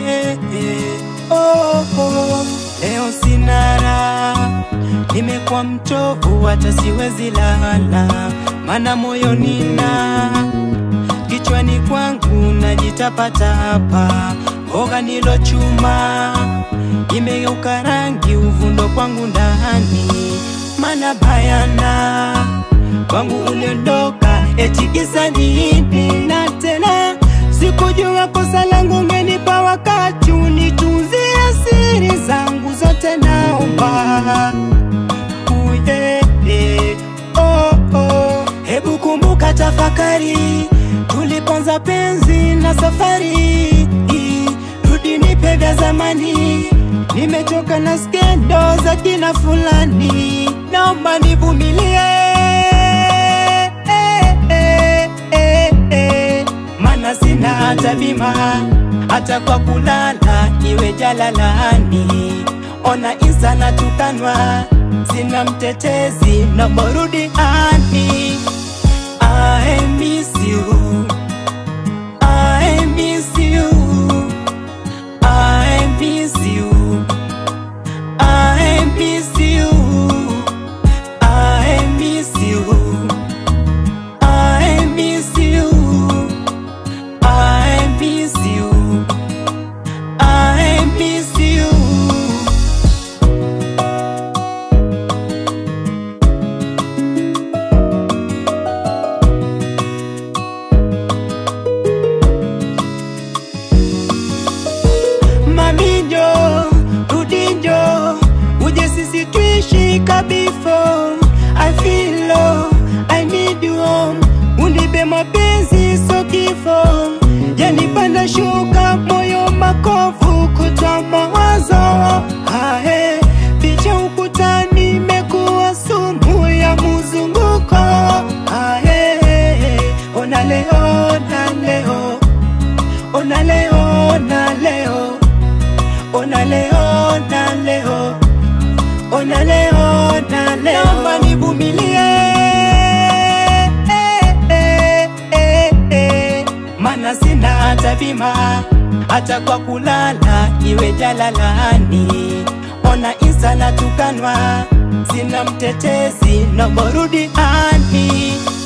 eh, eh, oh, oh. Leo sina raha, nimekuwa mchovu, hata siwezi lala, mana moyo nina kichwani kwangu najitapatapa, mboga nilochuma imegeuka rangi, uvundo kwangu ndani, mana bayana kwangu uliondoka, eti kisa nini? Na tena sikujua kosa langu, ngenipa wakati unitunzie siri zangu zote, naomba uye oh, oh. Hebu kumbuka, tafakari tuliponza penzi na safari, rudi nipe vya zamani, nimechoka na skendo za kina fulani, naomba nivumilie eh, eh, eh, eh. Mana sina hata bima hata kwa kulala iwe jalalani, ona insa na tukanwa, sina mtetezi na morudi ani I miss you. I miss you. I miss you. I miss you. I miss you. I miss you. I miss you. I miss you. Maminjo, rudinjo, uje sisi tuishi kabifo. I feel low, I need you home. Unipe mapenzi so kifo, yanipanda shuka moyo makovu, kutwa mawazo ahe, picha ukutani imekuwa sumu ya muzunguko ahe, ona leo na leo ona leo na leo ona leo na leo ona leo na leo naomba nivumilie eh, eh, eh, eh. mana sina hata bima hata kwa kulala iwe jalalani ona insa na tukanwa sina mtetezi na morudi ani